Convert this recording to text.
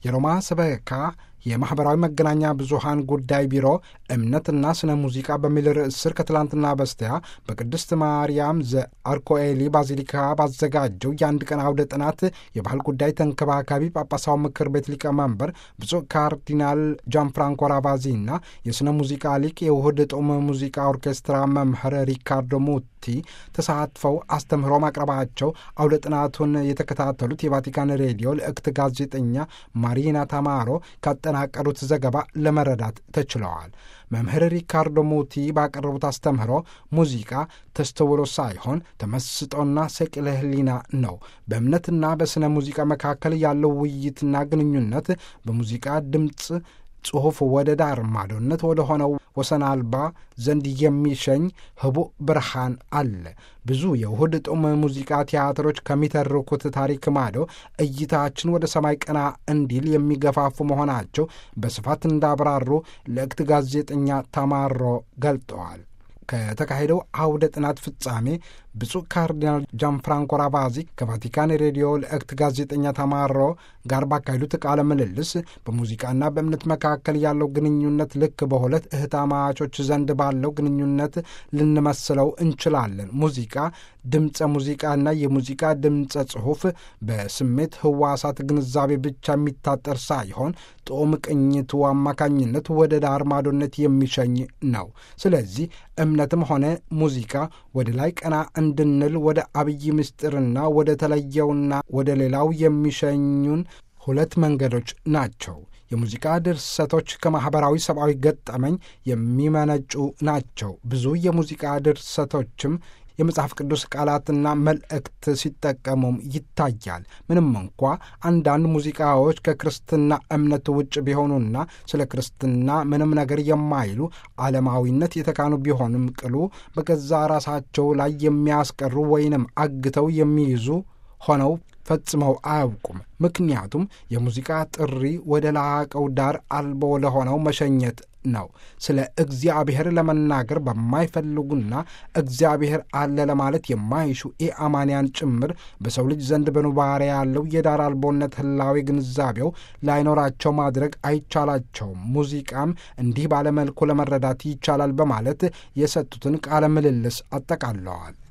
የሮማ ሰበካ የማኅበራዊ መገናኛ ብዙሃን ጉዳይ ቢሮ እምነትና ስነ ሙዚቃ በሚል ርዕስ ስር ከትላንትና በስቲያ በቅድስት ማርያም ዘአርኮኤሊ ባዚሊካ ባዘጋጀው የአንድ ቀን አውደ ጥናት የባህል ጉዳይ ተንከባካቢ ጳጳሳው ምክር ቤት ሊቀመንበር ብፁዕ ካርዲናል ጃን ፍራንኮ ራቫዚና የስነ ሙዚቃ ሊቅ የውህድ ጦም ሙዚቃ ኦርኬስትራ መምህር ሪካርዶ ሙቲ ተሳትፈው አስተምህሮ ማቅረባቸው አውደ ጥናቱን የተከታተሉት የቫቲካን ሬዲዮ ልዕክት ጋዜጠኛ ማሪና ታማሮ ካጠናቀሩት ዘገባ ለመረዳት ተችለዋል። መምህር ሪካርዶ ሙቲ ባቀረቡት አስተምህሮ ሙዚቃ ተስተውሎ ሳይሆን ተመስጦና ሰቅለ ሕሊና ነው። በእምነትና በሥነ ሙዚቃ መካከል ያለው ውይይትና ግንኙነት በሙዚቃ ድምፅ ጽሑፍ ወደ ዳር ማዶነት ወደ ሆነው ወሰን አልባ ዘንድ የሚሸኝ ህቡዕ ብርሃን አለ። ብዙ የውህድ ጦም ሙዚቃ ቲያትሮች ከሚተርኩት ታሪክ ማዶ እይታችን ወደ ሰማይ ቀና እንዲል የሚገፋፉ መሆናቸው በስፋት እንዳብራሩ ልዕክት ጋዜጠኛ ተማሮ ገልጠዋል። ከተካሄደው አውደ ጥናት ፍጻሜ ብፁዕ ካርዲናል ጃንፍራንኮ ራቫዚ ከቫቲካን ሬዲዮ ልዕክት ጋዜጠኛ ተማሮ ጋር ባካሄዱት ቃለ ምልልስ በሙዚቃና በእምነት መካከል ያለው ግንኙነት ልክ በሁለት እህታማቾች ዘንድ ባለው ግንኙነት ልንመስለው እንችላለን። ሙዚቃ ድምፀ ሙዚቃና የሙዚቃ ድምፀ ጽሑፍ በስሜት ህዋሳት ግንዛቤ ብቻ የሚታጠር ሳይሆን ጦም ቅኝቱ አማካኝነት ወደ ዳር ማዶነት የሚሸኝ ነው። ስለዚህ እምነትም ሆነ ሙዚቃ ወደ ላይ ቀና እንድንል ወደ አብይ ምስጢርና ወደ ተለየውና ወደ ሌላው የሚሸኙን ሁለት መንገዶች ናቸው። የሙዚቃ ድርሰቶች ከማኅበራዊ ሰብአዊ ገጠመኝ የሚመነጩ ናቸው። ብዙ የሙዚቃ ድርሰቶችም የመጽሐፍ ቅዱስ ቃላትና መልእክት ሲጠቀሙም ይታያል። ምንም እንኳ አንዳንድ ሙዚቃዎች ከክርስትና እምነት ውጭ ቢሆኑና ስለ ክርስትና ምንም ነገር የማይሉ ዓለማዊነት የተካኑ ቢሆንም ቅሉ በገዛ ራሳቸው ላይ የሚያስቀሩ ወይንም አግተው የሚይዙ ሆነው ፈጽመው አያውቁም። ምክንያቱም የሙዚቃ ጥሪ ወደ ላቀው ዳር አልቦ ለሆነው መሸኘት ነው። ስለ እግዚአብሔር ለመናገር በማይፈልጉና እግዚአብሔር አለ ለማለት የማይሹ ኢአማንያን ጭምር በሰው ልጅ ዘንድ በኑባሬ ያለው የዳር አልቦነት ህላዊ ግንዛቤው ላይኖራቸው ማድረግ አይቻላቸውም። ሙዚቃም እንዲህ ባለመልኩ ለመረዳት ይቻላል በማለት የሰጡትን ቃለ ምልልስ አጠቃለዋል።